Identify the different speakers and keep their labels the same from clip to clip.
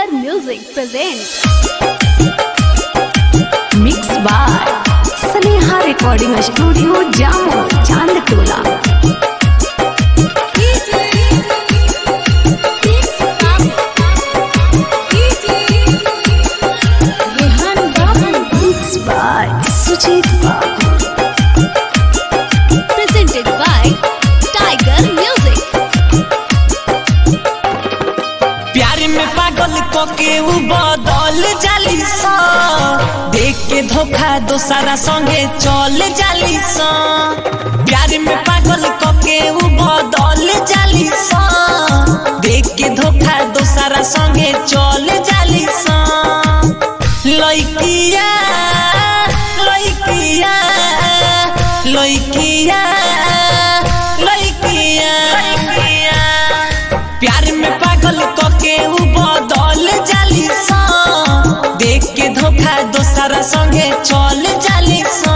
Speaker 1: Tiger Music presents
Speaker 2: Mixed by Sneha Recording Studio, Jammu, Chandtola. Mixed by Sujit Babu.
Speaker 1: presented by Tiger Music.
Speaker 3: प्यार में पागल को के उ बदल जाली सा देख के धोखा दोसरा संगे चल जाली सा प्यार में पागल को के उ बदल जाली सा देख के धोखा दोसरा संगे चल जाली सा लइकिया लइकिया लइकिया लइकिया लइकिया प्यार में पागल को के उ बदल जाली सा देख के धोखा दोसरा संगे चल जाली सा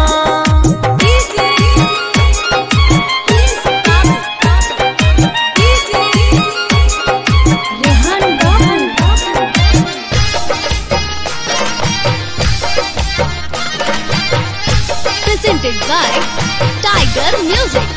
Speaker 1: Presented by Tiger Music.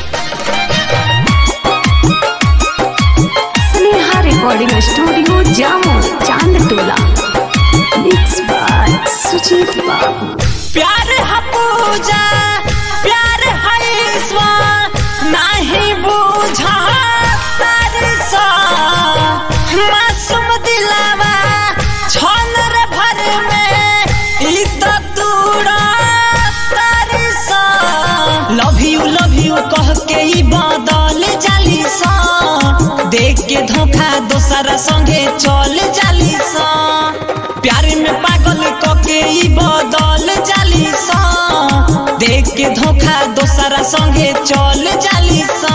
Speaker 2: Sneha Recording Studio, Jammu, Chandtola. Mixed by Sujit Babu.
Speaker 3: प्यार है पूजा प्यार है ईश्वर नहीं बूझा तारी सा मासूम दिलावा छन रे भर में ई तो तूड़ा तारी सा लव यू लव यू कह के ई बदल जाली सा देख के धोखा दोसरा संगे चल जाली सा प्यार में पागल क के ई बदल जाली सा देख के धोखा दोसरा संगे चल जाली सा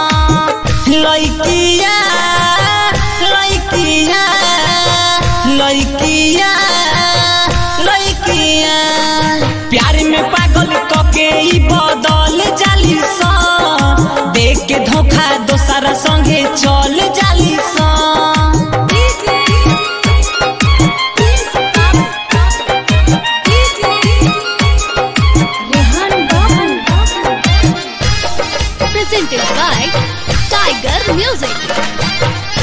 Speaker 3: लइकिया लइकिया लइकिया लइकिया प्यार में पागल क के ई बदल जाली सा देख के धोखा दोसरा संगे चल जाली सा
Speaker 1: Presented by Tiger Music.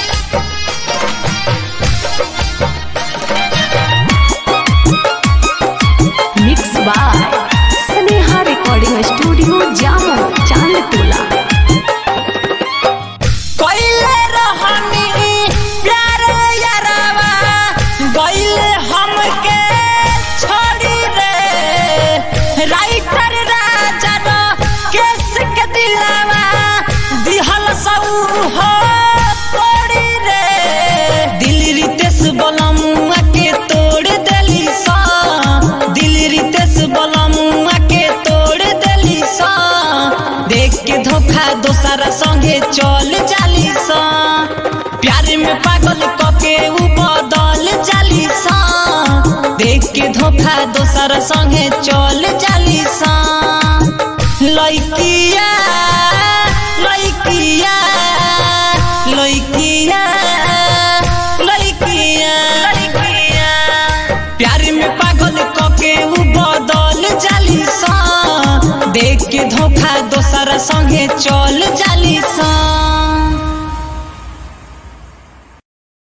Speaker 2: Mixed by Sneha Recording Studio, Jammu, Chandtola.
Speaker 3: कइले रहनी प्यार यारावा गइले हमके छोड़ी रे राइटर राजा रो केस के दिलावा दिहल सऊ हो तोड़ी रे दिल रितेश बलमुआ के तोड़ देली सा दिल रितेश बलमुआ के तोड़ देली सा देख के धोखा दोसरा संगे चल जाली सा प्यार में पागल क के उ बदल जाली सा देख के धोखा दोसरा संगे चल जाली सा लइकिया लइकिया लइकिया लइकिया लइकिया प्यार में पागल क के उ बदल जाली सा देख के धोखा दोसरा संगे चल जाली सा